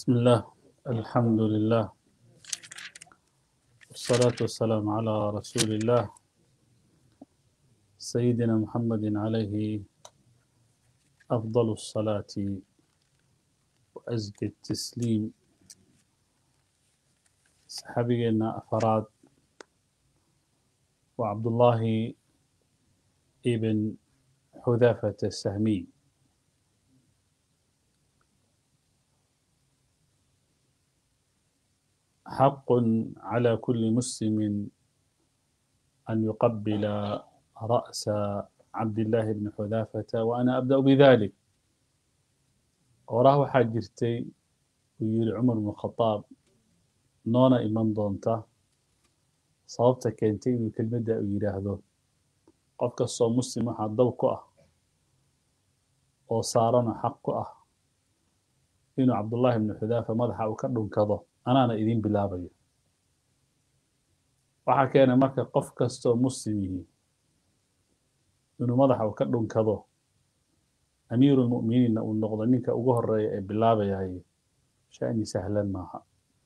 بسم الله الحمد لله والصلاة والسلام على رسول الله سيدنا محمد عليه أفضل الصلاة وأزكى التسليم صحابينا أفراد وعبد الله ابن حذافة السهمي حق على كل مسلم أن يقبل رأس عبد الله بن حذافة وأنا أبدأ بذلك وراه حاجرتي ويقول عمر بن الخطاب نونا إيمان دونتا sababta keentay inuu kelmadda uu yidhaahdo qof kastoo muslim waxaa dab ku ah oo saarana xaq ku ah inuu cabdullaahi ibnu xudaafa madaxa uu ka dhunkado anaana idiin bilaabayo waxaa keenay marka qof kastoo muslim yihi inuu madaxa uu ka dhunkado amiirulmu'miniinna uu noqdo ninka ugu horeeya ee bilaabayay sha'ni sahlan maaha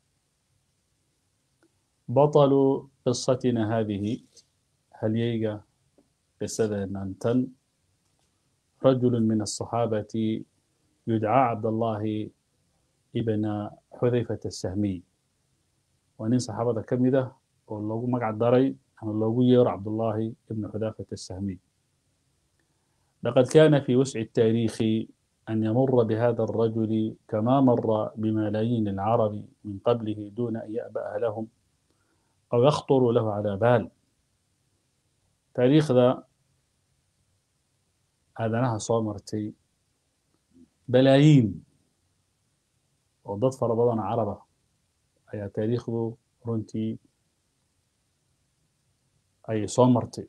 بطل قصتنا هذه هل ييجا قصة نانتن رجل من الصحابة يدعى عبد الله ابن حذيفة السهمي ونين صحابة كم ذا واللوغو مقعد داري أنا اللوغو يور عبد الله ابن حذيفة السهمي لقد كان في وسع التاريخ أن يمر بهذا الرجل كما مر بملايين العرب من قبله دون أن يأبأ لهم أو يخطر له على بال تاريخ ذا aadanaha soo martay balaayiin oo dad fara badanoo caraba ayaa taariikhdu runtii ay soo martay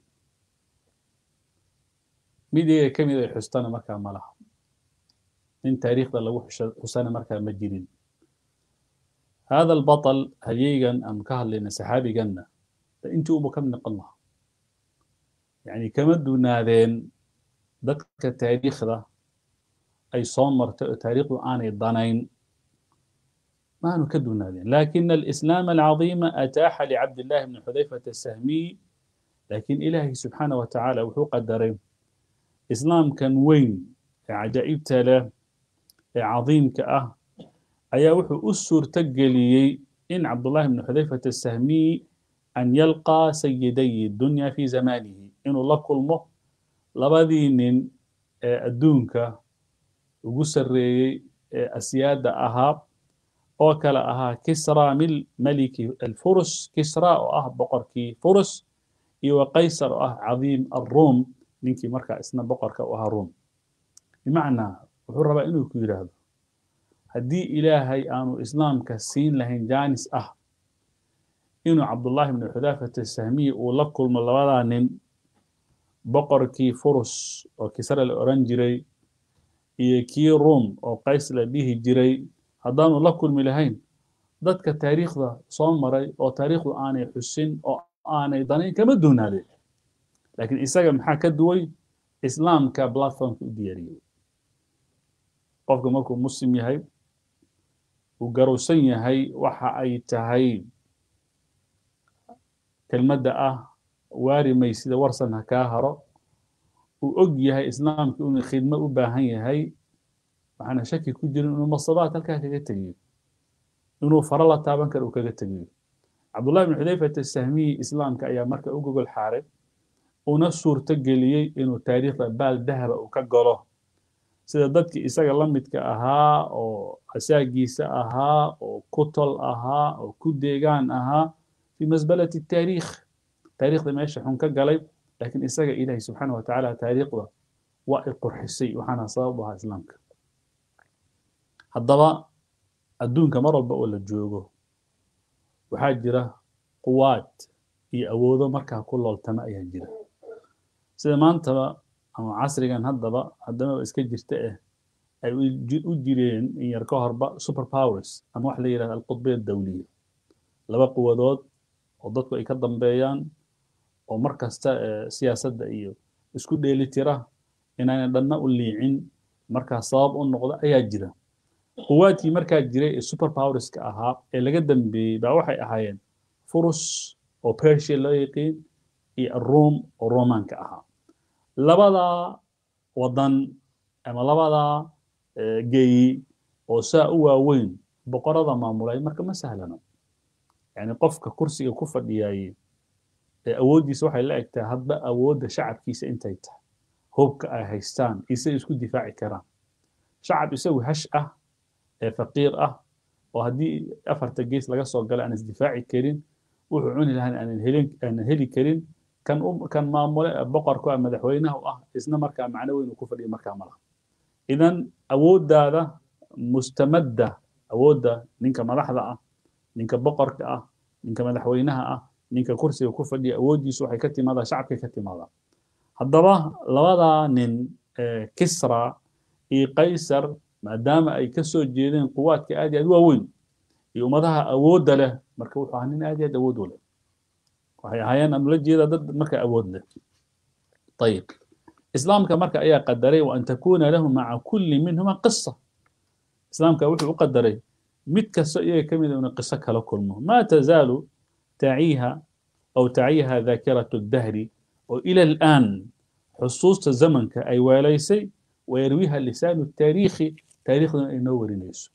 mid iyaga ka mid ay xustana markaa ma laha nin taariikhda lagu xusana markaa ma jirin هذا البطل هليجن أم كهل لنا سحابي جنة أنتوا أبو كم نقلنا يعني كما دونادين ذلك التاريخ ذا أي صامر تاريخ آني الضنين ما نكدو نادين لكن الإسلام العظيم أتاح لعبد الله بن حذيفة السهمي لكن إلهي سبحانه وتعالى وحو قدرين إسلام كان وين عجائب تلا عظيم كأه ayaa wuxuu u suurto geliyey in cabdullahi bnu xudayfata asahmiy an yalqaa sayiday dunya fi zamanihi inuu la kulmo labadii nin ee adduunka ugu sarreeyey ee asyaada ahaa oo kale ahaa kisra mil maliki alfurus kisra oo ah boqorkii furus iyo wa qaysar oo ah cadiim alruum ninkii markaa isna boqorka u ahaa ruum bimacnaa wuxuu rabaa inuu ku yidhaahdo haddii ilaahay aanu islaamka siin lahayn jaanis ah inuu cabdullaahi bnu xudaafata sahmiyi uu la kulmo labadaa nin boqorkii furus oo kisra la odhan jiray iyo kii ruum oo qays la dhihi jiray haddaanu la kulmi lahayn dadka taariikhda soo maray oo taariikhdu aanay xusin oo aanay danayn kama doonaadeen laakiin isaga maxaa ka duway islaamka platformka u diyaariyey qofka markuu muslim yahay uu garowsan yahay waxa ay tahay kelmadda ah waari maysida warsan ha kaa haro uu og yahay islaamka inuu khidmo u baahan yahay waxaana shaki ku jirin inuu masabaad halkaa kaga tegiyo inuu faro la taaban karo uu kaga tegiyo cabdullahi bn xudayfat asahmiyi islaamka ayaa marka u gogol xaaray una suurto geliyey inuu taariikhda baal dahaba uu ka galo sida dadkii isaga la midka ahaa oo asaagiisa ahaa oo ku tol ahaa oo ku deegaan ahaa fi masbalati taariikh taariikhda meesha xun ka galay laakiin isaga ilaahi subxaana watacaala taariikhda waa i qurxisay waxaana sabab u ahaa islaamka haddaba adduunka mar walba oo la joogo waxaa jira quwaad iyo awoodo markaa ku looltama ayaa jira sida maantaba ama casrigan haddaba haddana iska jirta eh ay u jireen in yar ka horba super powers ama waxa la yidhahda alqudbiya dawliya laba quwadood oo dadku ay ka dambeeyaan oo mar kasta siyaasadda iyo isku dheeli tira inaanay dhanna u liicin markaa sabab u noqda ayaa jira quwaadkii markaa jiray ee super powerska ahaa ee laga dambeeyey baa waxay ahaayeen furus oo persia loo yaqiin iyo aroom oo romanka ahaa labadaa wadan ama labadaa geeyi oo saa u waaweyn boqorada maamulay marka ma sahlano yani qofka kursiga ku fadhiyaye ee awooddiisa waxay la egtahay hadba awoodda shacabkiisa intay tahay hubka ay haystaan isay isku difaaci karaan shacab isagu hash ah ee faqiir ah oo haddii afarta gees laga soo gala aan isdifaaci karin wuxuu cuni lahaan aanan helin aanan heli karin kan u kan maamule boqorku ah madaxweynaha u ah isna markaa macno weyn uu ku fadhiyo markaa malaha idan awooddaada mustamadda awoodda ninka madaxda ah ninka boqorka ah ninka madaxweynaha ah ninka kursiga ku fadhiya awooddiisu waxay ka timaadaa shacabkay ka timaadaa haddaba labadaa nin kisra iyo qaysar maadaama ay ka soo jeedeen quwaadka aad iyo aad waaweyn iyo ummadaha awoodda leh marka wuxuu ahaa nin aad iyo aad awood u leh waxay ahaayeen aan ula jeedaa dad marka awood leh ayib islaamka marka ayaa qadaray wa an takuna lahu maca kulli minhuma qisa islaamka wuxuu u qadaray mid kasta iyaga ka mid a inuu qiso kala kulmo ma tazaalu taciiha aw taciiha dhaakiratu dahri oo ila al'aan xusuusta zamanka ay weelaysay ويرويها لسان التاريخ تاريخنا إنه ورينيسو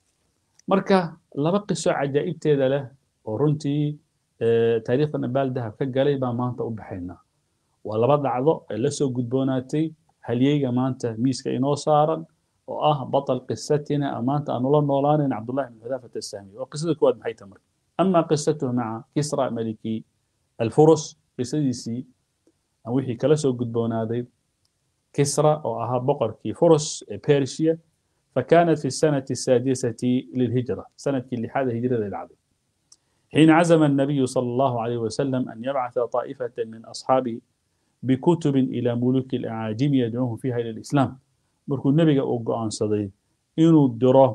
مركا لبا قصة عجائب تيدا له ورنتي اه تاريخنا بالدها كقالي با مانتا وبحينا ولبا دعضو اللي سو قدبوناتي هل ييغا مانتا ميسكا إنو صارا وآه بطل قصتنا أمانتا أنولا نولان عبد الله بن حذافة السامي وقصة كواد محيطة مر أما قصته مع كسرى ملكي الفرس قصديسي أوحي كلا سو قدبوناتي كسرى وأها بقر كي فرس بيرشيا فكانت في السنة السادسة للهجرة سنة اللي حاد هجرة للعدو حين عزم النبي صلى الله عليه وسلم أن يبعث طائفة من أصحابه بكتب إلى ملوك الأعاجم يدعوهم فيها إلى الإسلام مركو النبي أوقع عن صدي إنو الدراه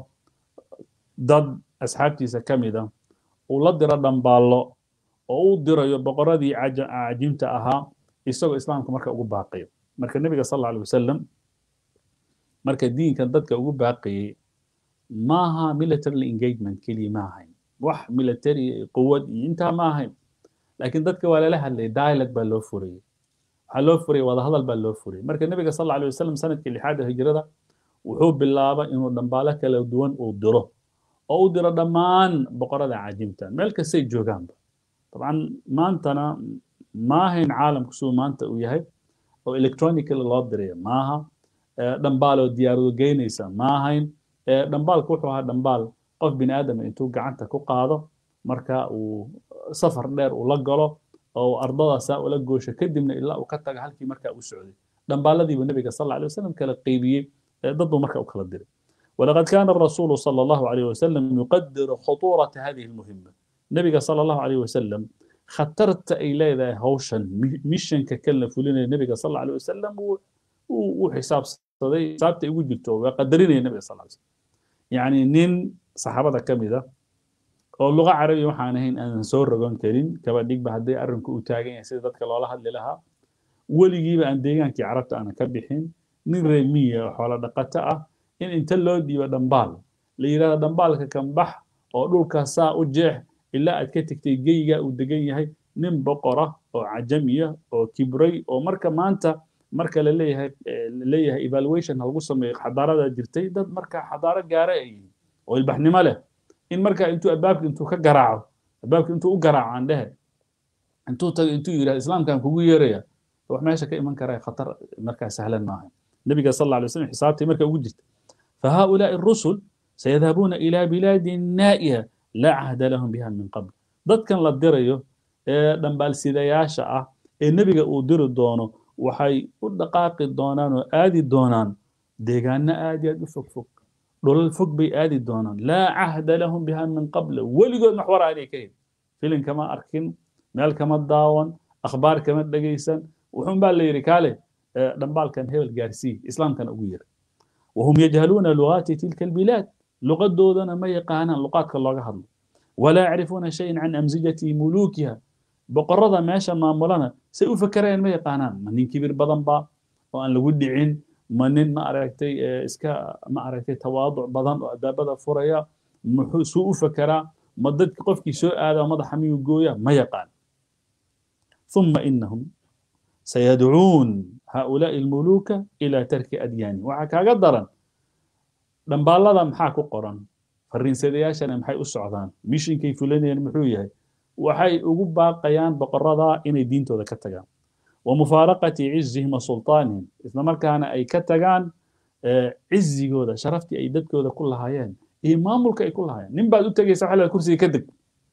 ضد أصحابتي سكمدة ولا درا دنبالو أو درا يبقرة دي أعاجمت أها يسوق إسلام كمركا أقول باقي marka nebiga sal alla alay wasalam marka diinkan dadka ugu baaqayay maaha military engagement keliya ma ahayn wax military quwad iyo intaa ma ahayn laakiin dadka waa lala hadlayay dialog baa loo furayay waxaa loo furayay wadahadal baa loo furayay marka nebiga sal alla alay wasalam sanadkii lixaada hijrada wuxuu bilaabay inuu dhambaalo kala duwan uu diro oo u diro dhammaan boqorada caajimta meel kastay joogaanba dabcan maantana ma ahayn caalamku siduu maanta uu yahay oo electronically loo diraya maaha dhambaal oo diyaarado geynaysa ma ahayn dhambaalku wuxuu ahaa dhambaal qof bini aadama intuu gacanta ku qaado marka uu safar dheer ula galo oo ardadaasaa ula goosho kadibna ilaa uu ka taga halkii markaa u socday dhambaaladiibu nabiga sal alay wasalam kala qeybiyey dad buu marka u kala diray ولقد كان الرسول صلى الله عليه وسلم يقدر خطورة هذه المهمة نبي صلى الله عليه وسلم khatarta ay leedahay hawshan mishanka kala fulinaya nebiga sal alla alay wasalam uu xisaabsaday xisaabta ugu jirto waa qadarinaya nebiga sal alay yacni nin saxaabada ka mid a oo luqa carabi waxaan ahayn aanan soo rogon karin kaba dhigba hadday arrinku u taagan yahay sida dadka loola hadli lahaa weligiiba aan deegaankii carabta aanan ka bixin nin reemiya oo xoolo dhaqato ah in inta loo dhiibo dhambaal la yidhahdo dhambaalka kan bax oo dhulkaa saa u jeex ilaa aad ka tegtay geyga uu degan yahay nin boqora oo cajamiya oo kibray oo marka maanta marka la leeyahay la leeyahay evaluation lagu sameeyo xadaarada jirtay dad marka xadaaro gaara ay yihiin oo ilbaxnimo leh in marka intuu albaabka intuu ka garaaco albaabka intuu u garaaco aan dhehe intuu tago intuu yidhahdo islaamkan kugu yeeraya wax meesha ka iman kara khatar markaa sahlan maaha nabiga sal alla alay wasallam xisaabtii marka ugu jirta فهؤلاء الرسل سيذهبون إلى بلاد نائية لا عهد لهم بها من قبل dadkan la dirayo ee dhambaalsidayaasha ah ee nebiga uu diri doono waxay u dhaqaaqi doonaan oo aadi doonaan deegaano aad iyo aad u fog fog dhulal fog bay aadi doonaan laa cahda lahum biha min qabla weligood maxwar aanay ka helin filin kama arkin meel kama daawan akhbaar kama dhegaysan wuxuun baa la yidhi kaale dhambaalkan hebel gaarsii islaamkana ugu yiri وهم يجهلون لغات تلك البلاد لغة دودنا ما يقانا لغات كالله هضل ولا يعرفون شيئا عن أمزجة ملوكها بقرضة ماشا ما مولانا سيفكرين ما يقانان من كبير بدن با وأن لو دعين ma nin ma aragtay iska ma aragtay tawaaduc badan oo albaabada furaya muxuu suu u fekeraa ma dadki qofkii soo aadaa madaxa miyuu gooya ma yaqaan ثم إنهم سيدعون هؤلاء الملوك إلى ترك أديانهم وحكا قدرا دنبالada maxaa ku qoran fariinsadayaashana maxay u socdaan mishinkay fulanayaan muxuu yahay waxay ugu baaqayaan boqorada inay diintooda ka tagaan wamufaaraqati cizihim wa sultaanihim isla markaana ay ka tagaan cizigooda sharaftii ay dadkooda ku lahaayeen iyo maamulka ay ku lahaayeen nin baad u tegaysa waxa kursiga ka deg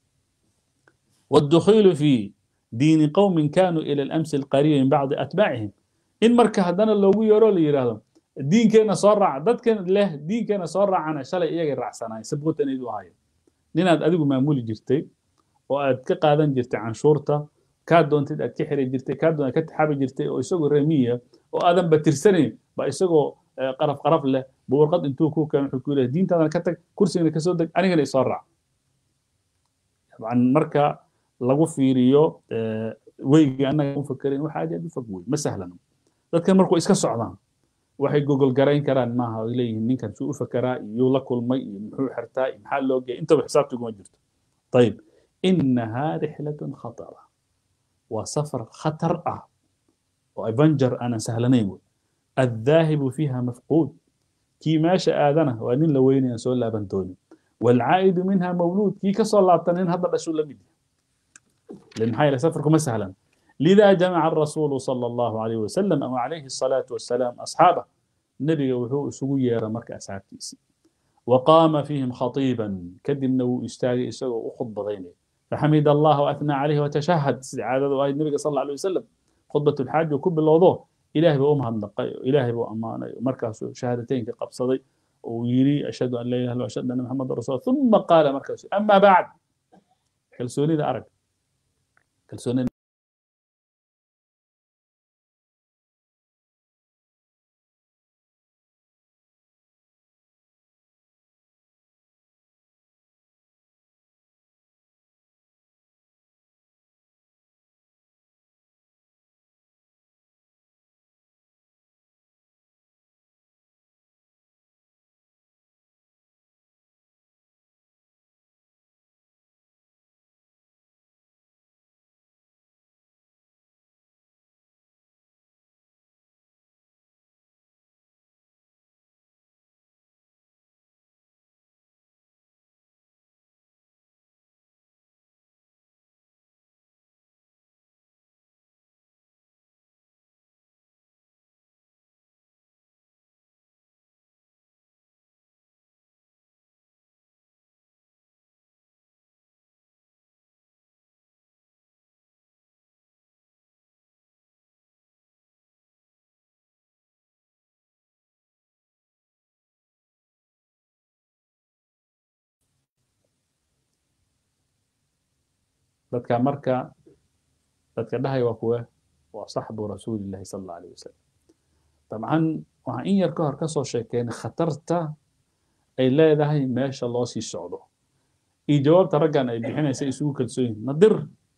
والدخول في دين قوم كانوا إلى الأمس القريب من بعض أتباعهم إن مركا هدنا لو يرو لي يراهدون diinkeena soo raaca dadkan leh diinkeena soo raacana shalay iyaga raacsanaay sabqotanaydu ahayo ninaad adigu maamuli jirtay oo aad ka qaadan jirtay canshuurta kaa doontid aad ka xiri jirtay kaa doonad ka taxaabi jirtay oo isagoo remiya oo aadan batirsanayn ba isagoo qaraf qaraf leh buu warqad intuu ku keen wuxuu ku leeyahay diintaadan ka tag kursigana kasoo deg anigana isoo raac dabcan marka lagu fiiriyo weyga annaga u fakerin waxa aad aad u fog wey ma sahlano dadkan markuu iska socdaan waxay gogol garayn karaan maaha ay leeyihiin ninkan suu u fakeraa iyuu la kulmay iyo muxuu xirtaa iyo maxaa loo geeyay intaba xisaabta iguma jirto ayib inahaa rixlatun khatara waa safar khatar ah oo avenger aanan sahlanayn wey addaahibu fiiha mafquud kii meesha aadana waa nin la weynayaan soo laaban doonin waalcaa'idu minha mawluud kii kasoo laabta nin hadda dhashuu la mid yahay maxaa yeele safarku ma sahlan لذا جمع الرسول صلى الله عليه وسلم أو عليه الصلاة والسلام أصحابه نبي وحو سوية مرك أصحاب تيسي وقام فيهم خطيبا كدم نو يستاغي يسوي وخط بغيني فحمد الله وأثنى عليه وتشهد عادة وآية النبي صلى الله عليه وسلم خطبة الحاج وكب الوضوء إلهي بأمها النقاء إلهي بأمانة مركز شهادتين كقبصدي ويري أشهد أن لا إله إلا الله وأشهد أن محمد رسول الله ثم قال مركز أما بعد كالسوني ذا أرك كالسوني dadka marka dadka dhahay waa kuwe waa saxbu rasuulillahi sala allahu alayh wasalam dabcan waxaan in yar ka hor kasoo sheekeynay khatarta ay leedahay meesha loo sii socdo iyo jawaabta raggan ay bixinaysa isugu kalsoon yihin nadir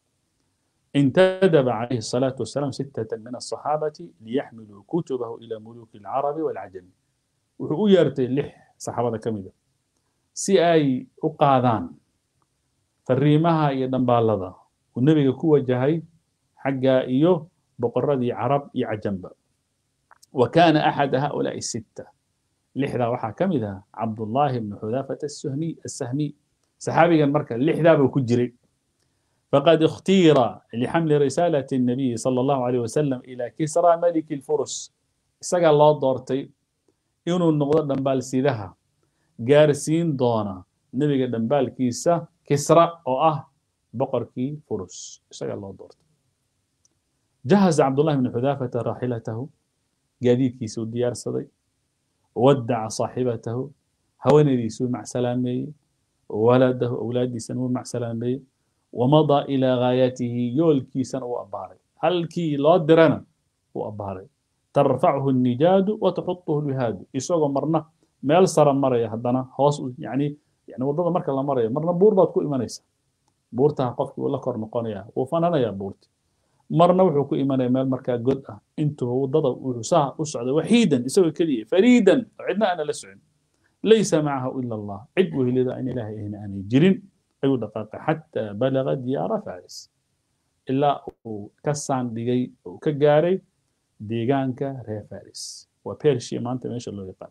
انتدب عليه الصلاة والسلام ستة من الصحابة ليحملوا كتبه إلى ملوك العرب والعجم وحو يرتي لح صحابة كمدة سي أي أقاذان fariimaha iyo dhambaalada uu nebiga ku wajahay xagga iyo boqoradii carab iyo cajamba wa kaana axada haulaai sitta lixdaa waxaa ka mid ah cabdullaahi bnu xudaafata asahmiy saxaabigan marka lixdaabuu ku jiray faqad ikhtiira lixamli risaalati الnabiyi salى allahu alayh wasalam ila kisra maliki lfurus isagaa loo doortay inuu noqdo dhambaalsidaha gaarsiin doona nebiga dhambaalkiisa kisra oo ah boqorkii furus isagaa loo doortay jahaza cabdullahi bnu xudaafata raaxilatahu gaadiidkiisa uu diyaarsaday wadaca saaxibatahu haweenaydiisuu macsalaameeyey waladahu awlaaddiisana wuu macsalaameeyey wamadaa ilaa gaayatihi yoolkiisana uu abbaaray halkii loo dirana uu abbaaray tarfachu الnijaadu wataxutuhu lwihaadu isagoo marna meel sara maraya haddana hoos yani yani waddada marka la marayo marna buur baad ku imanaysa buurtaa qofkii uu la kor noqonaya wuu fananayaa buurti marna wuxuu ku imanaya meel markaa god ah intuba waddada wuxuu saa u socday waxiidan isagoo keliya fariidan oo cidna aana la socon laysa macahu ila allah cid wehelida in ilaahay ahna aanay jirin ayuu dhaqaaqay xataa balaga diyaara faris ilaa uu ka saandhigay uu ka gaaray deegaanka reer faris waa persia maanta meesha loo yaqaan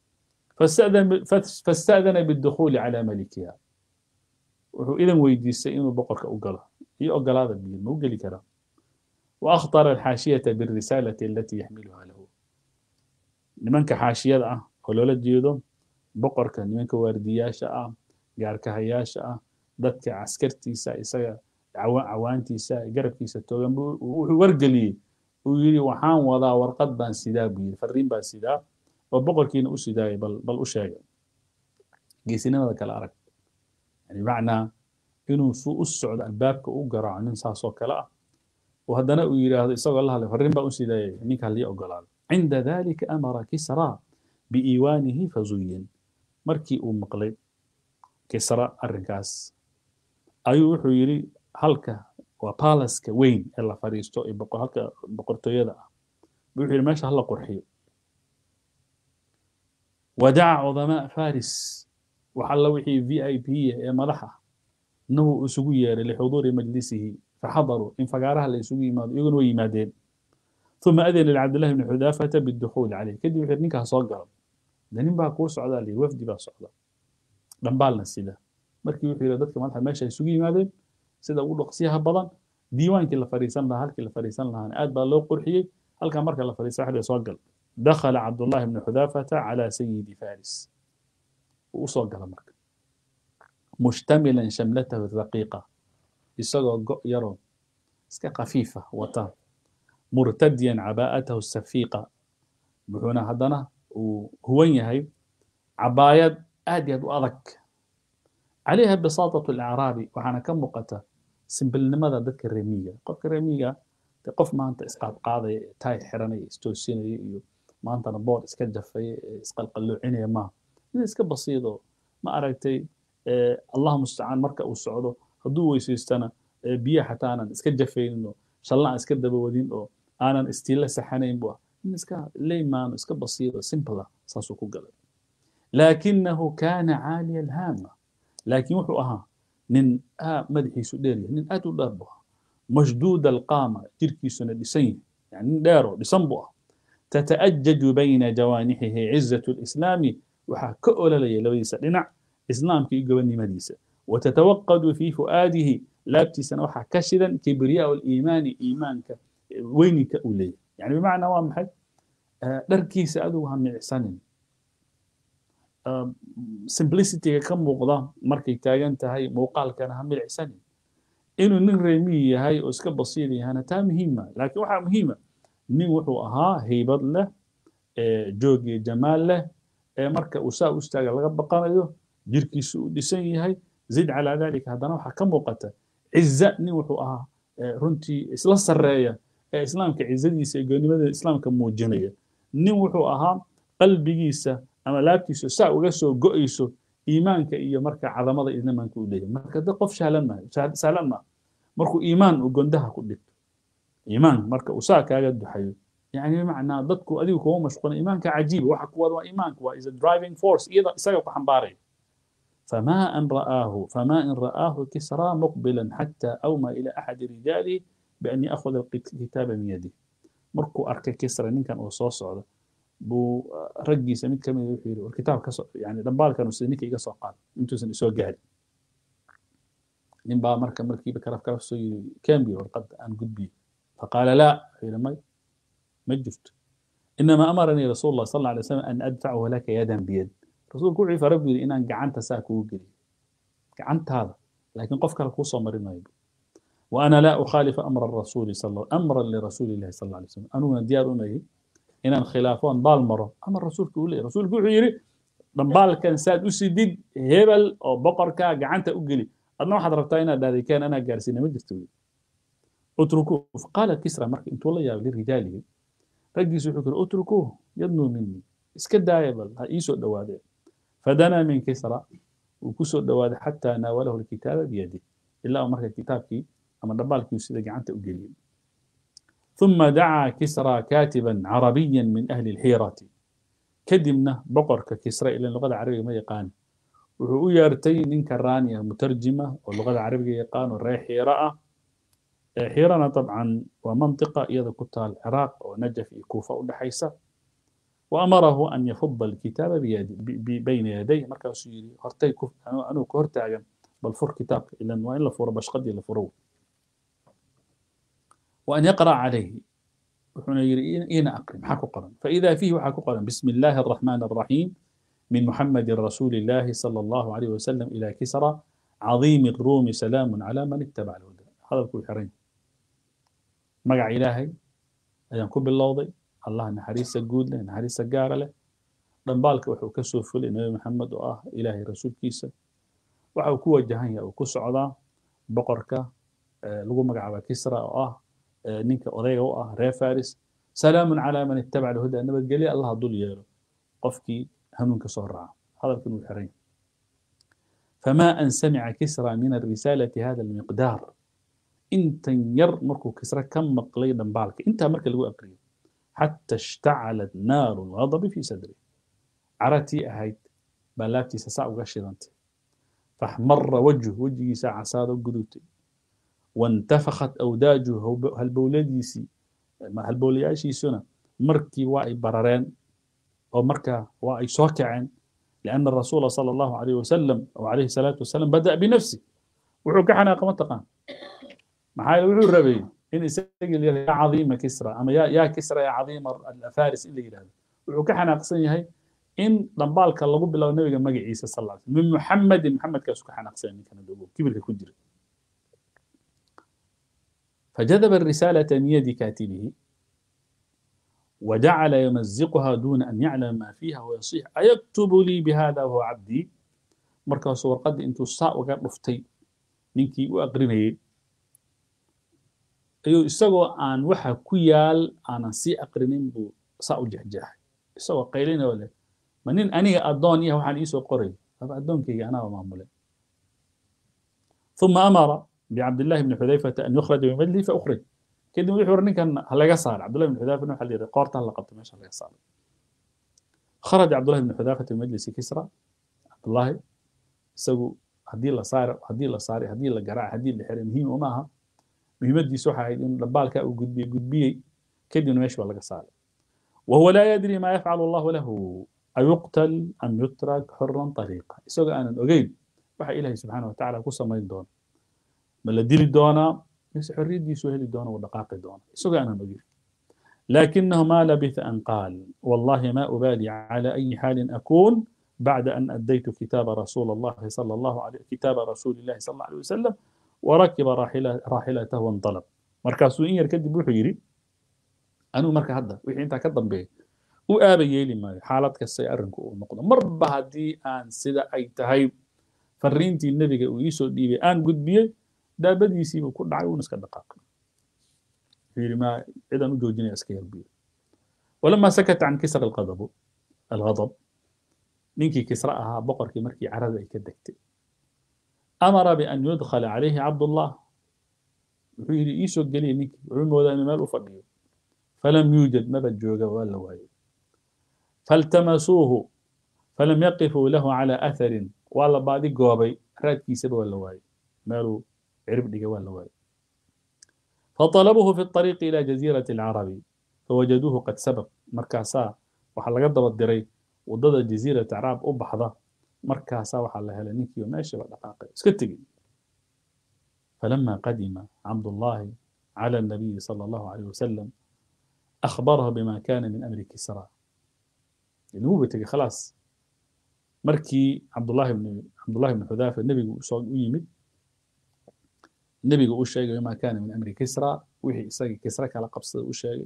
fasta'dana biddukhuuli calaa malikiha wuxuu idan weydiistay inuu boqorka u galo iyo ogolaada biyo ma u geli karaa وأخطر الحاشية بالرسالة التي يحملها له nimanka xaashiyada ah oo loola jeedo boqorka nimanka waardiyaasha ah gaarkahayaasha ah dadka caskartiisa isaga cawaantiisa garabkiisa toogan wuxuu wargeliyey uu yidhi waxaan wadaa warqad baan sidaa buu yidhi fariin baan sidaa oo boqorkiina u sidaayay bal bal u sheega geesinimada kale arag yani macnaa inuu suu u socdo albaabka u garaaco nin saasoo kale ah وهدنا ويراه إسقى الله له فرين بقى سيدا نيك اللي أقول عند ذلك أمر كسرى بإيوانه فزين مركي أم مقلب كسرى الرقاس أيو حيري هلك وبالس كوين إلا فريستو يبقى هلك بقرتو يدا بيحير ماشي هلا قرحي ودعا عظماء فارس وحل وحي في اي بي يا ملحه انه اسوي لحضور مجلسه فحضروا إن فقارها اللي يسوي يماد يقول ويمادين ثم أذن لعبد الله بن حذافة بالدخول عليه كدي وحير نينكا صقر دنين بقى كور سعودة لي وفدي بقى سعودة دنبالنا سيدا مركي وحير دتك مالها ماشي يسوي يمادين سيدا أقول قصيها بدن ديوان كلا فريسان لها هل كلا فريسان لها آد بقى لو قرحي هل كان مركا فريسان واحد يصقر دخل عبد الله بن حذافة على سيد فارس وصقر مركا مشتملا شملته الرقيقة isagoo go' yaroo iska khafiifa wata murtadiyan cabaa'atahu safiiqa wuxuuna haddana uu huwan yahay cabaayad aad iyo aad u adag calayha bisaatatu alacraabi waxaana ka muuqata simbilnimada dadka reemiga qofka reemiga de qof maanta isqaadqaadaya taay xiranaya istoosinaya iyo maantana boor iska jafaya isqalqalloocinaya maaha mid iska basiido ma aragtay allah mustacaan marka uu socdo hadduu weysaystana biyaha xataa aanan iska jafaynin oo shalla aan iska dabawadin oo aanan istiila saxanayn bu ah in iska leymaano iska basiiro simple ah saasuu ku galay laakinahu kaana caaliya alhaama laakiin wuxuu ahaa nin madaxiisu dheer yahay nin aad u dheer bu ahaa mashduud alqaama jirkiisuna dhisan yahay yani nin dheeroo dhisan bu ah tata'ajaju bayna jawaanixihi cizatu lislaami waxaa ka ololaya labadiisa dhinac islaamka iyo gobonnimadiisa وتتوقد في فؤاده لابتسنا وحا كشدا كبرياء الإيمان إيمانك وينك أولي يعني بمعنى وام حد دركي سأدوها من إحسان simplicity ka muuqda markay taagan tahay muuqaalkana ha milicsanin inuu nin reemiyi yahay oo iska basiir yahana taa muhiima laakiin waxaa muhiima nin wuxuu ahaa haybad leh joog iyo jamaal leh ee marka uu saa u istaaga laga baqanayo jirkiisu u dhisan yahay زد على ذلك هذا نوع كم وقت عزة ني وحو آه رنتي إسلا سرية إسلام كعزة ديسة يقول ماذا إسلام كموجنية ني وحو آها قلبي جيسة أما لابتيسو ساعة وقسو قئيسو إيمان كإيا مركا عظمة إذن ما نكو إليه مركا دقف شالما سالما مركو إيمان وقندها كلت إيمان مركا أساك أجد حيو يعني بمعنى ضدكو أديو كو مشغول إيمانك عجيب وحك وضع إيمانك وإذا درايفنج فورس إذا إساقو حنباري فما أن رآه فما إن رآه كسرى مقبلا حتى أومى إلى أحد رجاله بأن يأخذ الكتاب من يده مركو أركا كسرى نين كان أصوص على بو رجي سميت كم يحيرو الكتاب كسر يعني دنبال كانوا سنيك إيقا قال انتو سن إسوا قهري نين با مركا مركي بكرف كرف سوي كام بي ورقد أن قد بي فقال لا حين ما ما جفت إنما أمرني رسول الله صلى الله عليه وسلم أن أدفعه لك يدا بيد rasuulku wuxuu fara buu yidhi inaan gacanta saa kugu geliyo gacantaada laakiin qof kale kuu soo marin maayo wa ana laa ukhaalifa amra rasuuli amran lirasuuli illahi sal alay slam aniguna diyaar unahay inaan khilaafoon baal maro amar rasuulka uu leeyahy rasuulku wuxuu yidhi dhambaalkan saad u sidid hebel oo boqorkaa gacanta u geli adna waxaad rabtaa inaad dhahday keen anaa gaarsiina ma jirto utrukuu qaala kisra marka intuu la yaabay lirijaalihi raggiisu wuxuu kiri utrukuu yadnuu minii iska daaya bal ha ii soo dhowaadeen فدنا من كسرى وكسر دواد حتى ناوله الكتاب بيده إلا أمرك كتابك أما دبالك يسيد عنت أجلين ثم دعا كسرى كاتبا عربيا من أهل الحيرة كدمنا بقرك كسرى إلى اللغة العربية ما يقان وهو يرتي نين كرانية مترجمة واللغة العربية يقان والريح حيرة حيرنا طبعا ومنطقة إذا كنت العراق ونجف كوفة ودحيسة وأمره أن يفض الكتاب بيد بين يديه مركز يري هرتي كف أنا أنا كهرتاجن بل فر كتاب إلا وإلا فر باش قد إلا فرو وأن يقرأ عليه وحنا يري إنا أقرم حكو قرن فإذا فيه حكو قرن بسم الله الرحمن الرحيم من محمد رسول الله صلى الله عليه وسلم إلى كسرى عظيم الروم سلام على من اتبع الهدى هذا كل حرين مقع إلهي أيام كب اللوضي allah naxariista guud leh naxariista gaara leh dhambaalka wuxuu ka soo fulay nebi maxamed oo ah ilaahay rasuulkiisa waxa uu ku wajahan yahay uu ku socdaa boqorka lagu magacaaba kisra oo ah ninka odayga u ah reer faris salaamun calaa man ittabaca alhuda nabadgelye allah dul yeelo qofkii hanuunka soo raaca hadalkan uu xiran فما أن سمع كسرى من الرسالة هذا المقدار انت ير مركو كسرى كم مقلي دنبالك انت مركو لو أقريه حتى اشتعلت نار الغضب في صدره عرتي أهيت بلاتي سساء وغشرنت فاحمر وجهه وجهي ساعة سادة وقدوتي وانتفخت أوداجه هالبولديسي هالبولياشي سنة مركي واي بررين أو مركا واي سوكعين لأن الرسول صلى الله عليه وسلم أو عليه الصلاة والسلام بدأ بنفسه وحوك حنا قمتقان محايل وحو الربي in isaga ya cadiima kisra ama ya yaa kisra ya cadiima alfaris in la yidhahdo wuxuu ka xanaaqsan yahay in dhambaalka lagu bilaabo nabiga magaciisa sal alla min muxamedin muxamedkaasu ka xanaaqsan ninkana dogo kibirka ku jira فجذب الرسالة من يد كاتبه وجعل يمزقها دون أن يعلم ما فيها ويصيح أيكتب لي بهذا وهو عبدي مركز ورقد انتو الساء وقال رفتي نينكي وأقرنيه ayuu isagoo aan waxa ku yaal aanan sii aqrinin buu saa u jexjeexay isagoo qaylinoo leh ma nin aniga addoon yaha waxaan iisoo qoray aba addoonkayga anaaba maamulay ثم أمر بعبد الله بن حذيفة أن يخرج من مجلسه فأخرج كده wuxuu uri ninkan halaga saar عبد الله بن حذيفة waxa la yidhi qoorta hala qabto meesha halaga saaro خرج عبد الله بن حذيفة من مجلس كسرى عبد الله isagu haddii la saaro haddii la saaray haddii la garaac haddii la xiray muhiim uma aha muhiimadiisu waxay ahayd in dhambaalka uu gudbiyey gudbiyey kadibna meesha waa laga saaray wahuwa laa yadri maa yafcalu allahu lahu ayuqtal am yutrak xuran طariiqa isagoo aanan ogeyn waxa ilaahay subxaana watacaala ku samayn doona ma la dili doonaa mise xorriyaddiisu heli doona uu dhaqaaqi doona isagoo aanan ogeyn لكنه ما لبث أن قال والله ما أبالي على أي حال أكون بعد أن أديت كتاب رسول الله صلى الله عليه كتاب رسول الله صلى الله عليه وسلم وركب راحلة راحلته وانطلق markaasuu in yar kadib wuxuu yidhi anuu marka hadda wixii intaa ka dambeeya u aaba yeeli maayo xaalad kastay arrinku uu noqdo marba haddii aan sida ay tahay fariintii nebiga uu iisoo dhiibay aan gudbiyey daabadiisiibuu ku dhacay uuna iska dhaqaaqay wuxuu yidhi maa cidaan u joojinaya iska yarbiyo walamaa sakata can kisra alqadabu alghadab ninkii kisra ahaa boqorkii markii carada ay ka degtay amara bian yudkhala calayhi cabdullah wuxuu yidhi iisoo geliya ninkii wuxuu moodaa inuu meel u fadhiyo falam yuujad maba jooga waa la waayey faltamasuuhu falam yaqifuu lahu calaa atharin waa la baadi goobay raadkiisaba waa la waayey meeluu cirib dhiga waa la waayey فطلبوه في الطريق إلى جزيرة العرب فوجدوه قد سبق مركاسا waxaa laga daba diray wadada jasiirat acraab u baxda markaasaa waxaa la helay ninkii meeshaba dhaqaaqay iska tegey فلما قدم عبد الله على النبي صلى الله عليه وسلم أخبره بما كان من أمر كسرى يعني هو بتجي خلاص مركي عبد الله بن عبد الله بن حذافة النبي صلى يمد النبي يقول شيء بما كان من أمر كسرى وحي إساقي كسرى كلا قبصة وشيء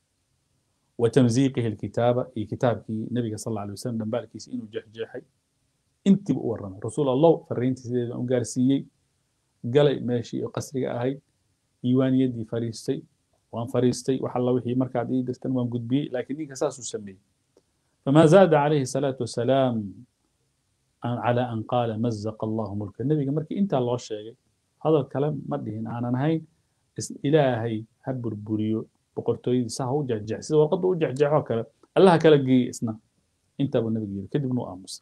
وتمزيقه الكتابة إي كتابك النبي صلى الله عليه وسلم بالك إنه جحجحي انت بورنا رسول الله فرينتي سيدي أم قارسيي galay meeshii oo qasriga ahayd diiwaaniyadii fariistay waan fariistay wax alla wixii markaad ii dirtan waan gudbiyey laakiin ninka saasuu sameeyey فما زاد عليه الصلاة والسلام على أن قال مزق الله ملك النبي مركي أنت الله شيء هذا الكلام ما دهين أنا نهين إلهي هبر بريو boqortooyadii saa ha u jexjeex sida warqadda u jexjeexoo kale allaha kala geeyey isna intaa buu nabiga yiri kadibna u aamusay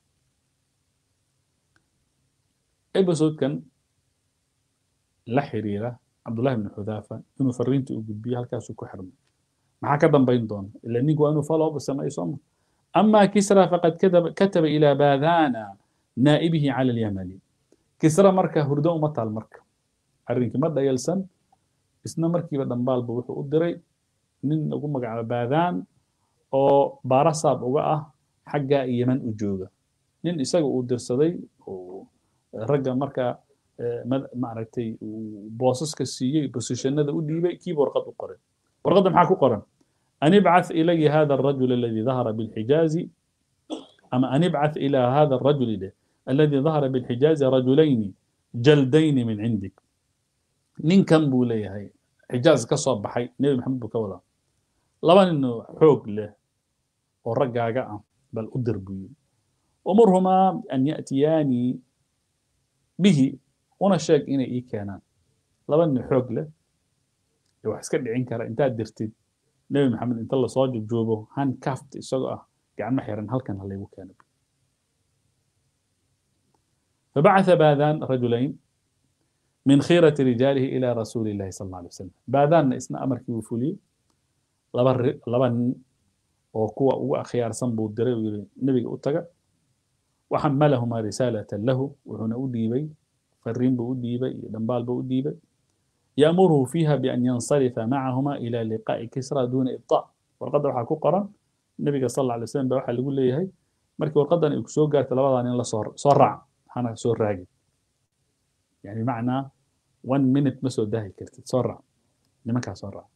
ebisodekan la xiriira cabdullahi bni xudaafa inuu fariinta u gudbiyo halkaasuu ku xirmay maxaa ka dambayn doona ila ninku waa inuu follow up sameeyo sooma ama kisra faqad kataba kataba ilaa baadana naa'ibihi cala alyamani kisra marka hurdo uma taal marka arrinkii ma dhayalsan isna markiiba dhambaalba wuxuu u diray nin lagu magacaabo baadaan oo baarasaab uga ah xagga yeman u jooga nin isaga uu dirsaday oo ragga marka maaragtay boosaska siiyey bosishanada u dhiibay kiiba warqad u qoray warqadda maxaa ku qoran an ibcath ilaya hada arajul aladi dahara bilxijaazi ama an ibcath ila hada arajuli dheh aladi dahara bilxijaazi rajulayni jaldayni min cindik ninkan buu leeyahay xijaaz ka soo baxay nebi maxamed buu ka wadaa laba ninoo xoog leh oo raggaaga ah bal u dir buu yiri umurhumaa an ya'tiyaani bihi una sheeg inay ii keenaan laba nin xoog leh ee wax iska dhicin kara intaad dirtid nebi maxamed inta lasoo jojoobo handcaft isagoo ah gacmo xiran halkan ha laygu keeno فبعث باذان رجلين من خيرة رجاله إلى رسول الله صلى الله عليه وسلم باذان اسنا أمر كي وفولي لبن لبن وكوا هو خيار سنبو الدري النبي أتقى وحملهما رسالة له وهنا أديبي فرين بأديبي دنبال بأديبي يأمره فيها بأن ينصرف معهما إلى لقاء كسرى دون إبطاء وقد وحا كقرا النبي صلى الله عليه وسلم بوحا اللي يقول لي هي مركي وقد أن يكسو قالت لبضان إن صور صرع أنا سور راقي يعني معنى 1 minute ما سو داهي كرت تسرع لما كان سرع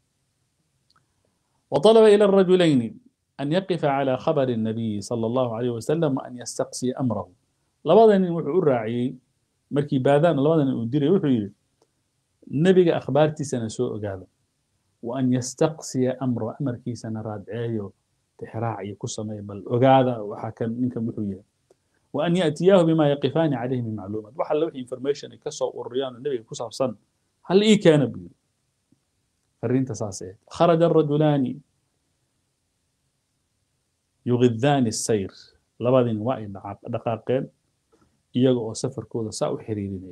وطلب إلى الرجلين أن يقف على خبر النبي صلى الله عليه وسلم وأن يستقصي أمره لبضان وحو راعي مركي باذان لبضان وديري وحو يري نبي أخبارتي سنسوء قال وأن يستقصي أمره أمر كي سنراد عيو تحراعي كسمي بل وقاذا وحكم منكم وحو يري وأن يأتياه بما يقفان عليه من معلومات وحل لوح انفورميشن كسو الريان النبي كسب صن هل إيه كان بي فرين تساسيه خرج الرجلان يغذان السير لبادين واي دقاقين إيجو سفر كودا ساو حريرين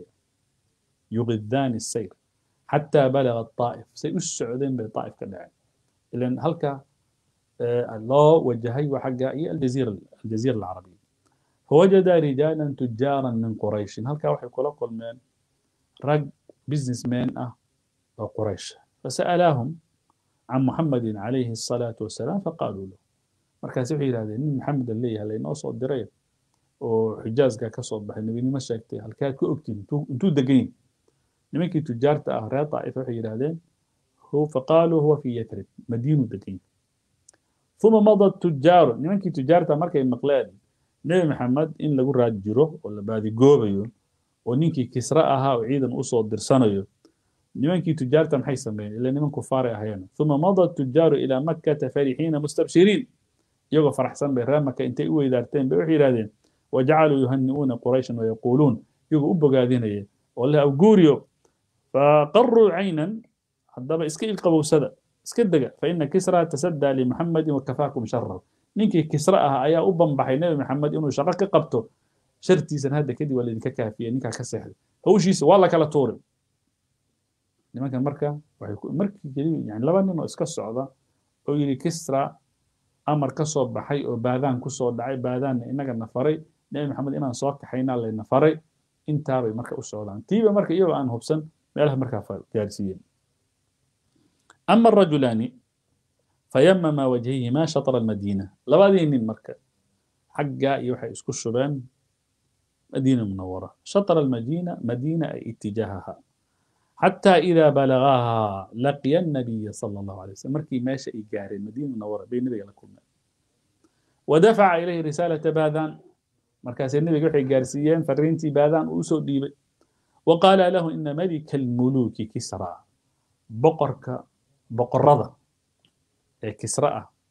يغذان السير حتى بلغ الطائف سيسعودين بالطائف كدعين لأن هلك الله وجهي وحقا الجزيرة الجزيرة العربية فوجد رجالا تجارا من قريش هل كان وحي كلا كل من رج بزنس مان اه قريش فسألاهم عن محمد عليه الصلاة والسلام فقالوا له مركز وحي هذا محمد اللي هل إنه صوت دريب وحجاز كا كصوت بحي النبي ما شاكتي هل كان كأكتين انتو دقين نمكي تجارة أهراء طائفة وحي هذا هو فقالوا هو في يثرب مدينة دقين ثم مضى التجار نمكي تجارة مركز مقلاد nebi maxamed in lagu raad jiro oo la baadigoobayo oo ninkii kisra ahaa oo ciidan usoo dirsanayo nimankii tujaarta maxay sameeyeen ila niman kufaaray ahayeen uma mada tujaaru ilaa makkata farixiina mustabshiriin iyagoo faraxsan bay reer maka intay u weydaarteen bay waxay yidhahdeen wajacaluu yuhani'uuna qurayshan wayaquuluun iyagoo u bogaadinaya oo leh awguuriyo faqaruu caynan haddaba iska ilqabowsada iska dega faina kisra tasaddaa limuxamedin wakafaakum sharahu ninkii kisra ah ayaa u banbaxay nebi maxamed inuu shaqo ka qabto shartiisan hadda kadib waa laydinka kaafiyey ninkaa ka seexday hawshiisa waa la kala tuuray nimankan marka waxay markii keliya yani laba nin oo iska socda oo yidhi kisra amar ka soo baxay oo baadaan ku soo dhacay baadaanna inaga na faray nebi maxamed inaan soo kaxaynaa layna faray intaabay marka u socdaan tiiba marka iyagoo aan hubsan meelaha markaa gaarsiiyeen ama arajulaani فيمم وجهيهما شطر المدينة لبادي من مركة حقا يوحي اسكو الشبان مدينة منورة شطر المدينة مدينة أي اتجاهها حتى إذا بلغاها لقي النبي صلى الله عليه وسلم مركي ماشى إيجاري المدينة منورة بين النبي لكم ودفع إليه رسالة باذان مركز النبي يوحي جارسيين فرينتي باذان أوسو ديبي وقال له إن ملك الملوك كسرى بقرك بقرضة كسرى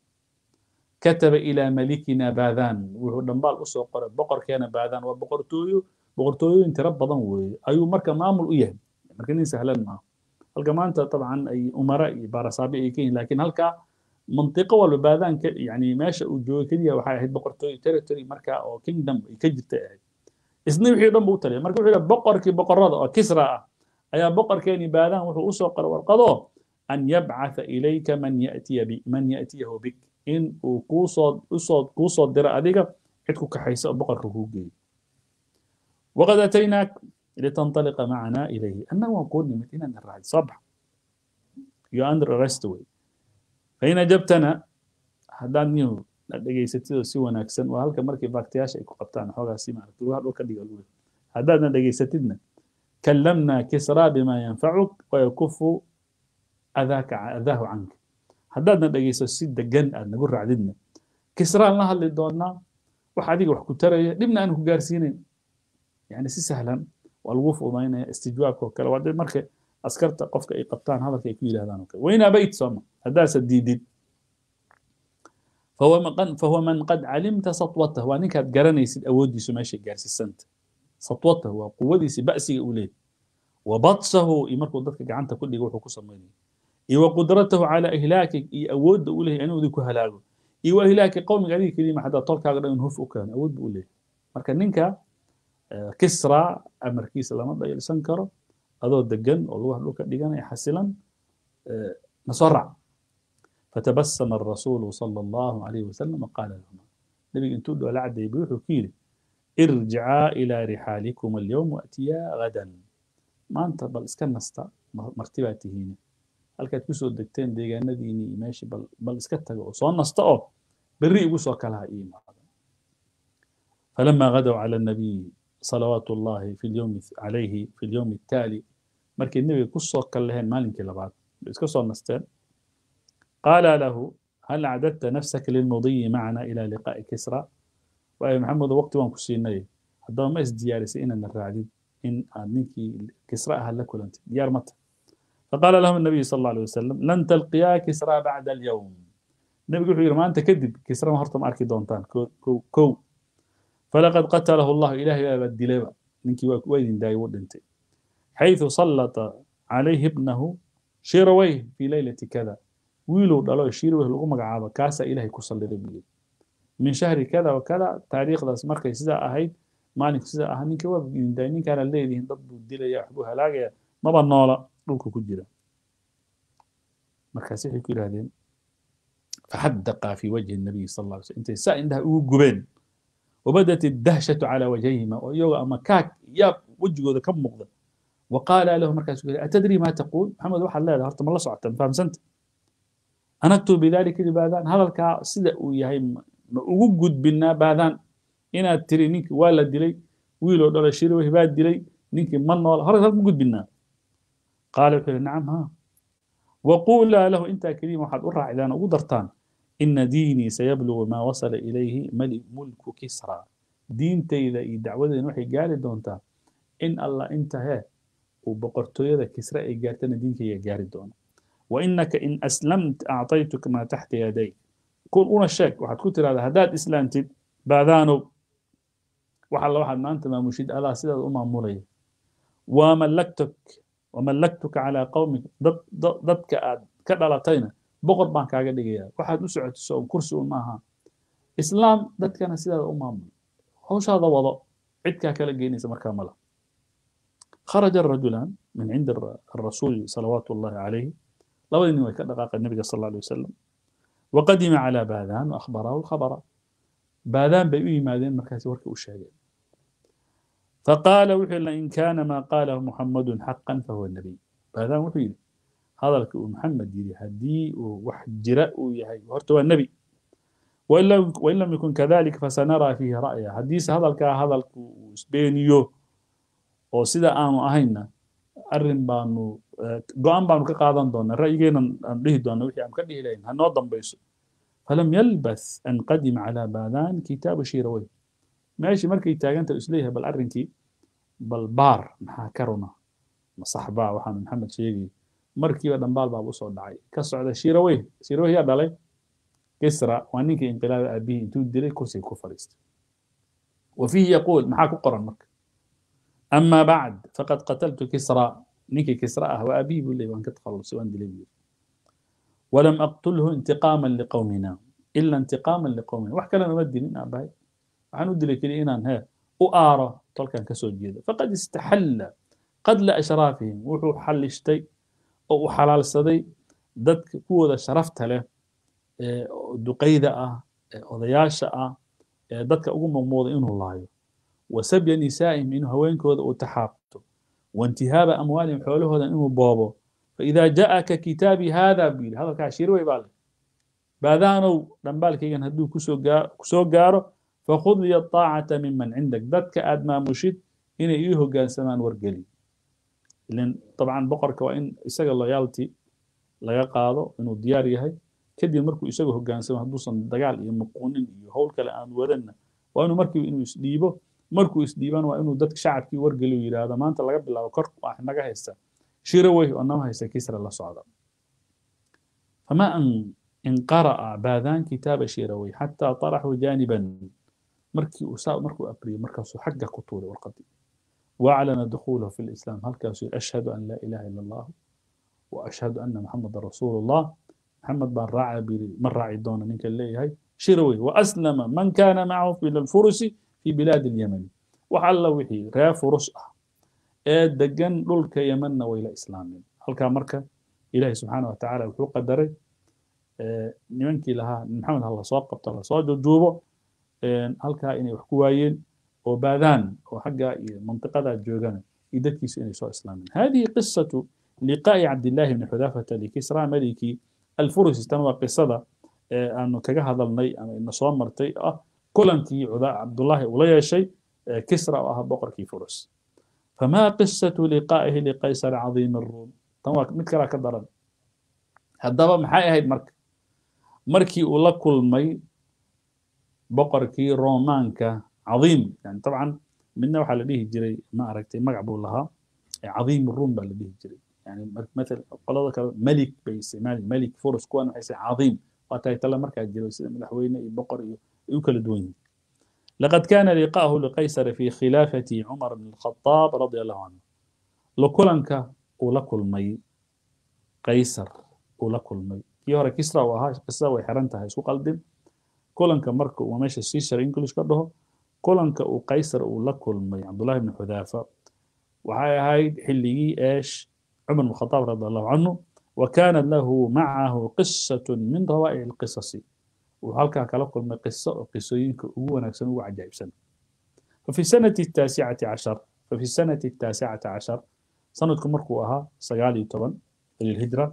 كتب إلى ملكنا باذان وهو دنبال أسو قرأ بقر كان باذان وبقرتويو بقرتويو انت رب بضن وي أيو مركا مامل إيه مركا نين سهلان ما halka maanta dabcan ay umara iyo baarasaabi ay ka yihiin laakiin halkaa mantiqo walba baadaanka yani meesha uu joogo keliya waxay ahayd boqortooyo territory markaa oo kingdom ay ka jirtay ahayd isna wixii dhan buu u taliyay marka wuxuu yidhi boqorkii boqorada oo kisra ah ayaa boqorkeeni baadaan wuxuu usoo qoray warqado an yabcatha ilayka man yatiya bi man yatiyahu bik in uu kuusoo usoo kuusoo diro adiga cid ku kaxaysa oo boqorka kuu geeyo waqad ataynaak litanطaliqa macana ilayhi annaga waan kuu nimid inaan raacid soo bax you are under arrest way fain ajabtana haddaad nihu dhegaysatid oo si wanaagsan waa halka markii baaktiyaasha ay ku qabtaan xoogaa si maaragta lugaha dhulka dhiga luga haddaadna dhegaysatidna kallamna kisraa bima yanfacuk wayakufu adaaka adaahu canka haddaadna dhegayso si degan aad nagu raacdidna kisraan la hadli doonaa wax adiga wax ku taraya dhibna aan ku gaarsiinayn yani si sahlan waa lagu fududaynaya istijwaabka oo kale waa dee marka askarta qofka ay qabtaan hadalka ay ku yidhahdaan oo kale wain abayt sooma haddaasa diidid فهو من فهو من قد علمت سطوته وانك garanaysid awoodiisu meeshay gaarsiisanta سطوته waa quwadiisi ba'siga uu leeyahay وبطشه iyo markuu dadka gacanta ku dhigo wuxuu ku samaynaya iyo وقدرته على إهلاakك iyo awoodda uu leeyahay inuu idin ku halaago iyo وإهلاaki qowmiga adiga kelima xataa tolkaaga dhan in huf u keeno awood buu leeyahay marka ninka kisra amarkiisa lama dhayalsan karo adoo degan oo lugaha dhulka dhiganaya xasilan nasoo raac فتبسم الرسول صلى الله عليه وسلم وقال لهما نبي انتو دو لعد يبيوح كيل ارجعا إلى رحالكم اليوم وأتيا غدا ما أنت بل اسكن نستا مرتباته هنا هل كانت كسو الدكتين ديغا نديني ماشي بل, بل اسكت صون نستا أو بري يقصوا كلها إيما فلما غدوا على النبي صلوات الله في اليوم عليه في اليوم التالي مركي النبي كسو كلهن مالك لبعض اسكسو نستين قال له هل أعددت نفسك للمضي معنا إلى لقاء كسرى وأي محمد وقت وان كسيني هذا ما ازديار سئنا الرعديد إن منك كسرى هل لك أنت ديار متى فقال لهم النبي صلى الله عليه وسلم لن تلقيا كسرى بعد اليوم النبي يقول ما أنت كذب كسرى ما هرتم أركي دونتان كو, كو, كو فلقد قتله الله إلهي بدلبا منك وين داي ودنت حيث سلط عليه ابنه شيرويه في ليلة كذا wiilow dhalo shiirweh lagu magacaabo kaasaa ilaahay ku salliday buu yidhi min shahri kada wa kada taariikhdaas markay sidaa ahayd maalinku sidaa ahaa ninka waa dindaay ninkaana leedihiin dad buu dilaya waxbuu halaagaya maba noola dhulka ku jira markaas waxay ku yidhahdeen faxadaqa fi wajhi nabiy sal alla alay slam intay saa indhaha ugu gubeen wabadat iddahshatu calaa wajhayhima oo iyagoo ama kaag yaab wejigooda ka muuqda وقال له مركز أتدري ما تقول محمد واحد لا هرت ما الله صعدت فاهم سنت أنكتب بذلك لباذان هذا الكا سيدا وياهي وجود بنا باذان إن تري نيك ولا دلي ويلو دولا شيرو هباد دلي نيك من ولا هذا موجود بنا قال نعم ها وقول له أنت كريم واحد أرى إذا أنا قدرتان إن ديني سيبلغ ما وصل إليه ملك ملك كسرى دين تيدا دعوة نوحي قال دونتا إن الله انتهى وبقرتويدا كسرى إيجارتنا دينك يا جاري دونا وإنك إن أسلمت أعطيتك ما تحت يديك كون أنا الشك واحد كنت هذا هداد إسلامتي بعدانو وحال واحد ما أنت ما مشيد ألا سيدة أمة مرية وملكتك وملكتك على قومك ضدك كدلتين بقر بان كاغا دغيا waxaad u socotiso oo kursi u maaha islaam dadkana sidaa u maamul hawshaada wado cidkaa kala geynaysa markaa mala خرج الرجلان من عند الرسول صلوات الله عليه لو إنه دقاق النبي صلى الله عليه وسلم وقدم على باذان وأخبره الخبر باذان بيئي ماذين مركز ورك وشاهد فقال وحي إن كان ما قاله محمد حقا فهو النبي باذان وحي هذا لك محمد يري هدي وحجراء يهي وهرتوا النبي وإن لم, وإن لم يكن كذلك فسنرى فيه رأيه حديث هذا الك هذا السبينيو oo sida aanu ahayna arrin baanu go-aan baanu ka qaadan doonaa ra'yigeena aan dhihi doona wixii aan ka dhihi lahayn hanoo dambayso falam yalbath an qadima calaa baadaan kitaabu shiirawey meeshii markay taaganta isleeyahay bal arrinkii bal baar maxaa ka runa masaxbaa waxaanu maxamed sheegay markiiba dhambaal baaba usoo dhacay ka socda shiirawey shiirawey yaa dhalay kisra waa ninkii inqilaaba aabihii intuu dilay kursiga ku fadhiistay وفيه يقول maxaa ku qoran marka أما بعد فقد قتلت كسرى ninkii kisra ah waa abihi buu leeyay waan ka takhalusay waan dilay buu yidhi walam aqtulhu intiqaaman liqowmina ila intiqaaman liqowmina wax kalena uma dilin aabahay waxaan u dilay keliya inaan hee u aaro tolkan ka soo jeedo faqad istaxalla qadla ashraafihim wuxuu xallishtay oo uu xalaalsaday dadka kuwooda sharafta leh ee duqayda ah ee odayaasha ah ee dadka ugu muuqmuuda inuu laayo wasabya nisaa'ihim inuu haweenkooda uu taxaabto waintihaaba amwaalihim xoolahooda inuu boobo faidaa ja'aka kitaabii haada buu yidhi hadalkaa shirwey baa leh baadaanow dhambaalkaygan hadduu kusoo gaa kusoo gaaro fakhud liya aacata miman cindak dadka aad maamushid inay ii hoggaansamaan wargeli ilan dabcan boqorka waa in isaga loyalty laga qaado inuu diyaar yahay kadib markuu isaga hoggaansamo hadduusan dagaal iyo muquunin iyo howl kale aan wadanna waa inuu markiiba inuu isdhiibo markuu isdhiibana waa inuu dadka shacabkii wargeliyo yidhaahdo maanta laga bilaabo kor wax naga haysta shirawey oo nama haysta kisra la socda fama an in qara'a baadaan kitaaba shirawey xataa طaraxuu jaaniban markii uu saa markuu akriyay markaasuu xagga ku tuuray warqadii واعلن دخوله في الإسلام هل كان أشهد أن لا إله إلا الله وأشهد أن محمد رسول الله محمد بن راعي من راعي دون منك اللي هي شروي وأسلم من كان معه في الفرس في بلاد اليمن وحل وحي ريا فرس ee degan dhulka yemanna way la islaameen halkaa marka ilaahay subxaana watacaala wuxuu qadaray nimankii lahaa maxamed ha lasoo qabto lasoo jujuubo halkaa inay wax ku waayeen oo baadaan oo xagga iyo mantiqadaa joogana iyo dadkiisu inay soo islaameen hadihi qisatu liqaa'i cabdillahi bni xudaafata likisra maliki alfurusi tan waa qisada aanu kaga hadalnay ama ina soo martay ah kulankii cabdullahi ula yeeshay kisra oo ah boqorkii furus فما قصة لقائه لقيصر عظيم الروم تمام مid kala ka daran haddaba maxay ahayd marka markii uu la kulmay boqorkii romaanka cظiim yani طبعا midna waxaa la dhihi jiray ma aragtay magac buu lahaa cظiim الروم baa la dhihi jiray yani مثل qolada kale melik bay isticmaali melik furus kuwan waxay say cظiim waa tahay tale markaa jiro sida madaxweyne iyo boqor iyo ay u kala duwan yihiin لقد كان لقاؤه لقيصر في خلافة عمر بن الخطاب رضي الله عنه لكلنك ولكل مي قيصر ولكل مي يورا كسرى وها قصة وحرنتها سوق قلبي كلنك مرك وماشي سيسر انجلش كده كلنك وقيصر ولكل مي عبد الله بن حذافة وهاي هاي حلي ايش عمر بن الخطاب رضي الله عنه وكان له معه قصة من روائع القصص وهلكا كلا كلمة قصة قصوينك هو نفسه هو عجائب سنة ففي سنة التاسعة عشر ففي السنة التاسعة عشر سنة مركوها سقالي طبعا للهجرة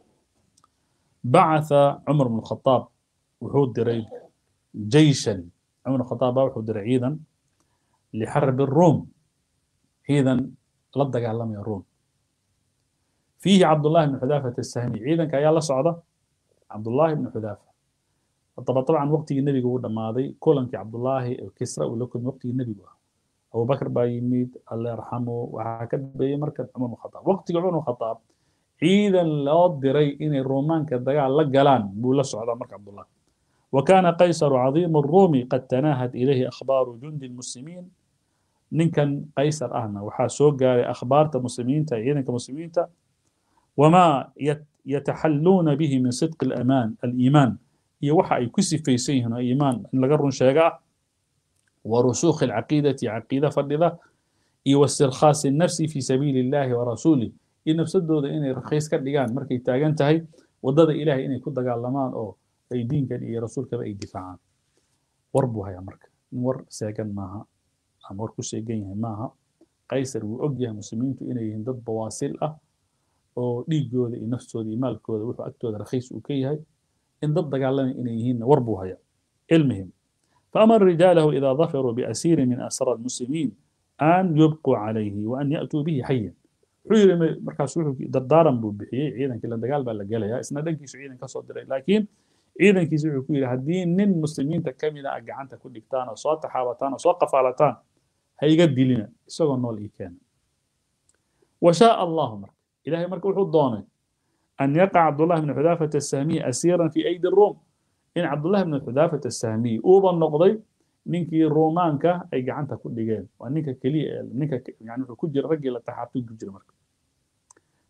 بعث عمر بن الخطاب وحود دريد جيشا عمر بن الخطاب وحود درعيدا لحرب الروم إذا لدق علم الروم فيه عبد الله بن حذافة السهمي عيدا كايا الله صعدة عبد الله بن حذافة طبعا طبعا وقتي النبي هو دماضي كولنك عبد الله كسرى ولكم وقتي النبي هو أبو بكر بايميد الله يرحمه وهكذا بي مركز عمر بن الخطاب وقتي عمر بن الخطاب عيدا لا دري إن الرومان كدقا لقلان بولا سعودة مركز عبد الله وكان قيصر عظيم الروم قد تناهت إليه أخبار جند المسلمين نكن قيصر أهنا وحاسوق أخبار المسلمين تعيين كمسلمين وما يتحلون به من صدق الأمان الإيمان iyo waxa ay ku sifaysan yihiin oo iimaan in laga run sheegaa wa rusuukhi alcaqiidati caqiida fadhida iyo wastirkhaasi nafsi fi sabiili illahi wa rasuulih iyo nafsadooda inay rakhiis ka dhigaan markay taagan tahay waddada ilahay inay ku dagaalamaan oo ay diinkan iyo rasuulkaba ay difaacaan war buu hayaa marka in war seegan maaha ama war ku seegan yahay maaha qaysar wuu og yahay muslimiintu inay yihiin dad bawaasil ah oo dhiigooda iyo naftooda iyo maalkooda wuxuu agtooda rakhiis uu ka yahay إن ضد قال إن يهين وربوها يا المهم فأمر رجاله إذا ظفروا بأسير من أسرى المسلمين أن يبقوا عليه وأن يأتوا به حيا حير مركز وحو دردارا بو بحيي عيدا كلا دقال بلا قالها إسنا دنكي عيدا كسو دري لكن عيدا كي سوحو كويل هدين نين مسلمين تكاملة أقعانتا كل كتانا صوت حاوتانا صوت قفالتان هي قد لنا سوى النول إيكان وشاء الله مرك إلهي مرك وحو الضوني أن يقع عبد الله بن حذافة السهمي أسيرا في أيدي الروم إن عبد الله بن حذافة السهمي أوضا النقضي نينكي رومانكا أي قعنتا كل جيل ونينكا كلي نينكا يعني كجر رجل تحاتو كجر مركب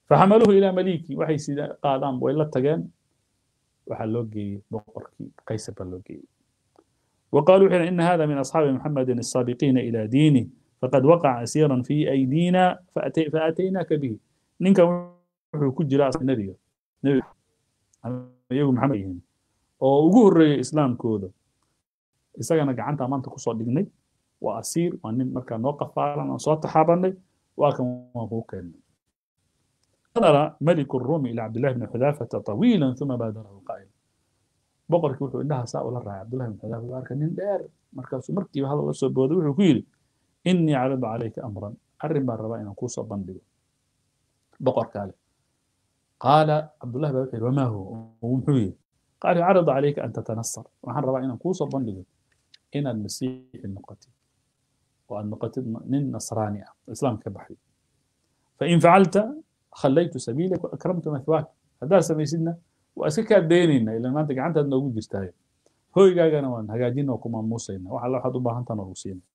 faxamaluuhu ilaa maliki waxay sida qaadaan way la tageen waxaa loo geeyey boqorkii qaysar baa loo geeyey وقالوا حين إن هذا من أصحاب محمد السابقين إلى دينه فقد وقع أسيرا في أيدينا فأتي فأتيناك به نينك wuxuu ku jira nebiga nebiga iyagu maxamed yihiin oo ugu horreeyay islaamkooda isagana gacanta maanta kusoo dhignay waa asiir waa nin markaa noo qafaalan aan soo taxaabanay waa kan waan kuu keennay نظر ملك الروم إلى عبد الله بن حذافة طويلا ثم بادره قائلا boqorkii wuxuu indhaha saa ula raacay cabdullahi bin xudaafa baa arkay nin dheer markaasuu markiiba hadal la soo booday wuxuu ku yidhi innii caridu calayka amran arrin baan rabaa inaan kuusoo bandhigo boqorkaa leh qaala cabdullahi baa wuxuu yidhi wamaa huwa muxuu yidhi qaala caridu calayka an tatanasar waxaan rabaa inaan kuusoo bandhigo inaad masiixi noqotid oo aad noqotid nin nasraani ah islaamka ka baxday fain facalta khallaytu sabiilak waakramtu mathwaak haddaad samaysidna waa iska kaa daynayna ilan maanta gacantaad noogu jirtaayo hoygaagana waan hagaajina oo ku maamuusayna wax alla waxaad u baahantan oo siina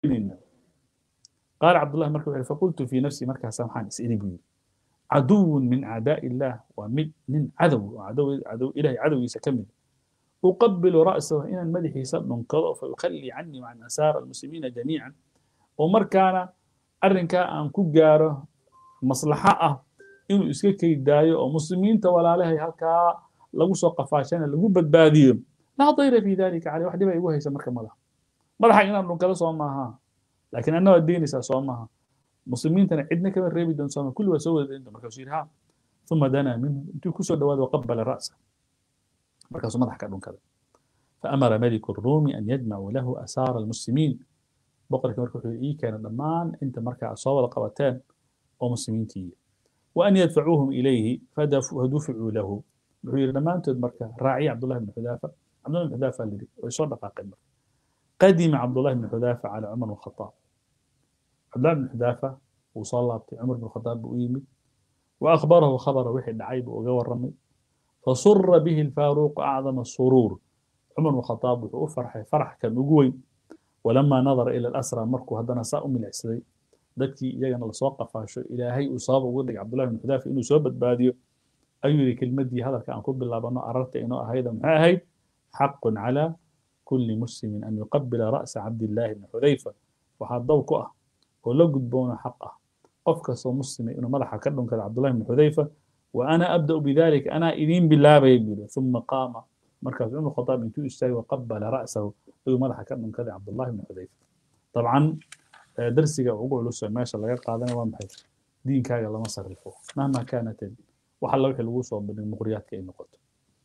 geynayna qaala cabdullahi marka wuxuu faqultu fii nafsii markaasa waxaan is iri buu yidhi caduwun min acdaa'i illaah waa mid nin cadow oo cadow cadow ilahay cadowgiisa ka mid uqabilu ra'sahu inaan madaxiisa dhunkado fa yukhallii canii wacan asaara almuslimiina jamiican oo markaana arrinkaa aan ku gaaro maslaxo ah inuu iska keydaayo oo muslimiinta walaalahay halkaa lagu soo qafaashana lagu badbaadiyo laa dayra fi dalika caley wax dhiba igu haysa marka madaxa madaxa inaan dhunkado soo maaha laakiin anna waad deynaysaa soo maaha muslimiintana cidna kama reebi doon sooma kulli waa soo wada deynta markaasuu yidhi ha uma danaa minhu intuu kusoo dhawaado waqabala ra'sa markaasuu madaxa ka dhunkaday faamara maliku الruumi an yajmacuu lahu asaara almuslimiin boqorkii marka wuxuu ii keenay dhammaan inta markaa soo wada qabateen oo muslimiintii وأن يدفعوهم إليه فدفعوا له wuxuu yidhi dhammaantood marka raaciya cabdullahi bn xudaafa cabdullahi bn xudaafa la yidhi way soo dhaqaaqeen marka qadima cabdullahi bn xudaafa cala cumar bn khataab cabdullahi bn xudaafa wuu soo laabtay cumar bn khataab buu u yimid wa akhbarahu khabara wixii dhacay buu uga warramay fasura bihi alfaaruuqu acdama suruur cumar bn khataab wuxuu u farxay farax kan ugu weyn walamaa nadara ila alasra markuu haddana saa u milicsaday dadkii iyagana lasoo qafaasho ilaahay uu sabab uga dhigay cabdullahi bn xudaafa inuu soo badbaadiyo ayuu yidhi kelmaddii hadalka aan ku bilaabano ararta inoo ahayda maxay ahayd xaqun calaa kulli muslimin an yuqabila ra'sa cabdillaahi bni xudayfa waxaa daw ku ah oo la gudboona xaq ah qof kastoo muslima inuu madaxa ka dhunkado cabdullahi bni xudayfa wa ana abda'u bidalika anaa idiin bilaabaya buu yidhi uma qaama markaas cumar khataab intuu istaagay waqabala ra'sahu ayuu madaxa ka dhunkaday cabdullahi bni xudayfa dabcan darsiga ugu culus ee meesha laga qaadanaya waa maxay diinkaaga lama sarrifo mahma kaanatin wax alla wixii lagu soo bandhig muqriyaadka ay noqoto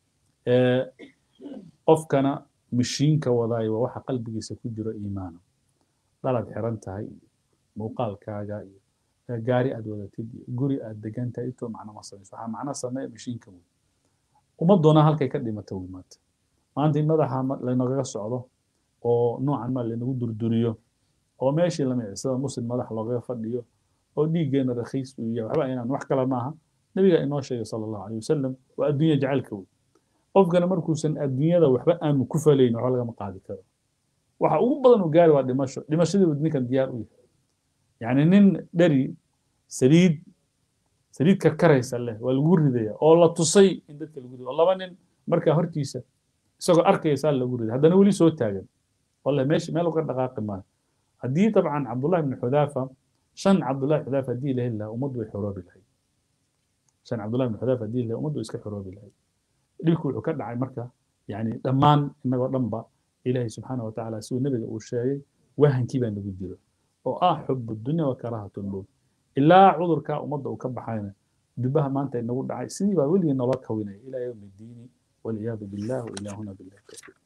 qofkana mishiinka wadaayo waa waxa qalbigiisa ku jiro iimaana dhalaad xiran tahay muuqaalkaaga iyo gaari aad wadatid iyo guri aad degan tahay intoo macno ma samayso waxaa macno sameeya mishiinka wey ummaddoona halkay ka dhimata wey maanta maanta in madaxa laynagaga socdo oo noocan ma laynagu durduriyo oo meeshii la micisada muslim madax loogaga fadhiyo oo dhiiggeena rakhiis uu yahay waxba inaan wax kale maaha nabiga inoo sheegay sala allahu aleyh wasalam waa adduunya jacaylka wey qofkana markuusan adduunyada waxba aanu ku falayn waxba lagama qaadi karo waxa ugu badan uu gaari waa dhimasho dhimashadiibu ninkan diyaar u yahay yacni nin dheri saliid saliid karkaraysa leh waa lagu ridaya oo la tusay in dadka lagu rido oo laba nin markaa hortiisa isagoo arkaya saa lagu riday haddana weli soo taagan wallahi meesha meel uga dhaqaaqi maayo haddii dabcan cabdullahi bni xudaafa shan cabdullahi xudaafa haddii la heli lahaa ummaddu way xoroobi lahayd shan cabdullahi bni xudaafa haddii la ummaddu iska xoroobi lahayd dhibku wuxuu ka dhacay marka yani dhammaan innagoo dhanba ilaahay subxaana wa tacaala siduu nebiga uu sheegay wahankii baa nagu jiro oo ah xubu dunya wa karaahatu lmowt ilaa cudurkaa ummadda uu ka baxayna dubaha maanta inagu dhacay sidii baa weligii nolo kawinaya ilaa yowmi ddiini walciyaadu billah wa ilaahuna billahi tawfiiq